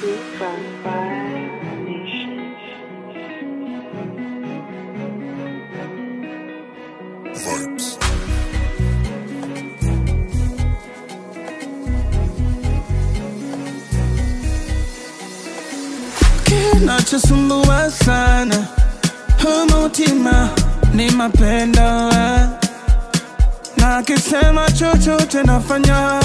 Super Nation. Vibes. kinachosumbua sana umutima ni mapendo na akisema chochote nafanya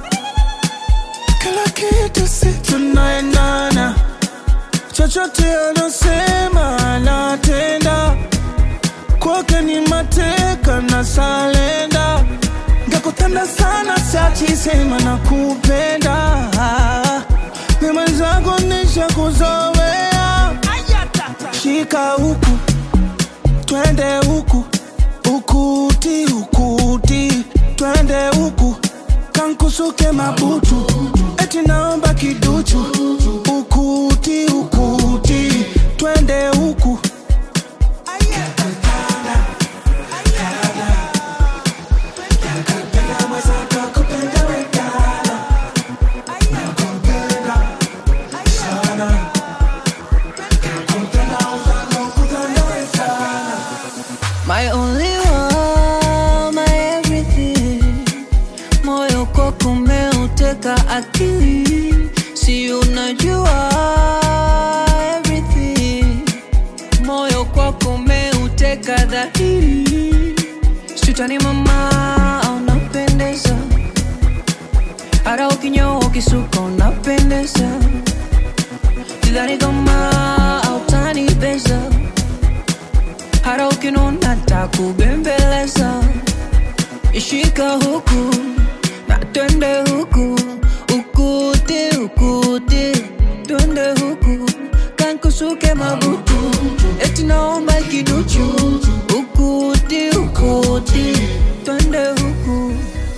kila kitu si tunaendana chochote anasema natenda kwake ni mateka na salenda ngakutanda sana siachisema na kupenda ni mwenzako nisha kuzoea shika huku twende huku ukuti ukuti twende huku kankusuke mabutu eti naomba kiduchu ukuti ukuti twende huku My only one, my everything. Moyo kwako umeuteka akili, si unajua everything. Moyo kwako umeuteka dhahiri, sitani mama, unapendeza hata ukinyoa ukisuka unapendeza, sidhani kama autanibeza hata ukinuna takubembeleza ishika huku na twende huku ukuti ukuti twende huku kankusuke mabutu eti naomba kiduchu ukuti ukuti twende huku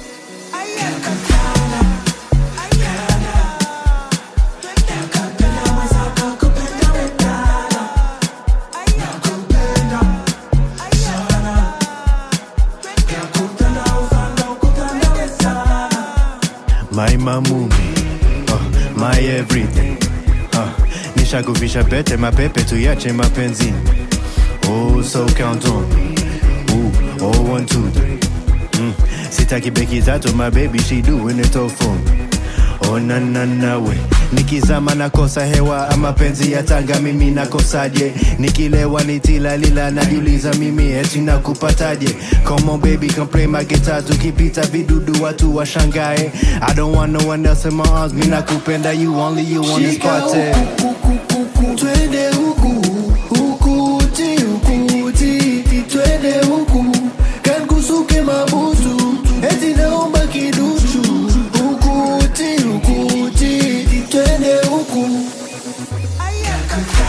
My mamumi, uh, my everything uh, nishakuvisha pete mapepe tuyache mapenzini oh, so count on me Ooh, oh, one, two, three. Mm. sitaki beki tatu my baby she doing it all for me oh, na, na, na, we nikizama nakosa hewa ama penzi ya tanga mimi nakosaje nikilewa nitilalila najiuliza mimi eti nakupataje come on baby come play my guitar tukipita vidudu watu washangae i don't want no one else in my arms mi nakupenda you only you on this party twende huku ukuti ukuti twende huku kankusuke mabutu eti naomba kiduchu ukuti ukuti twende huku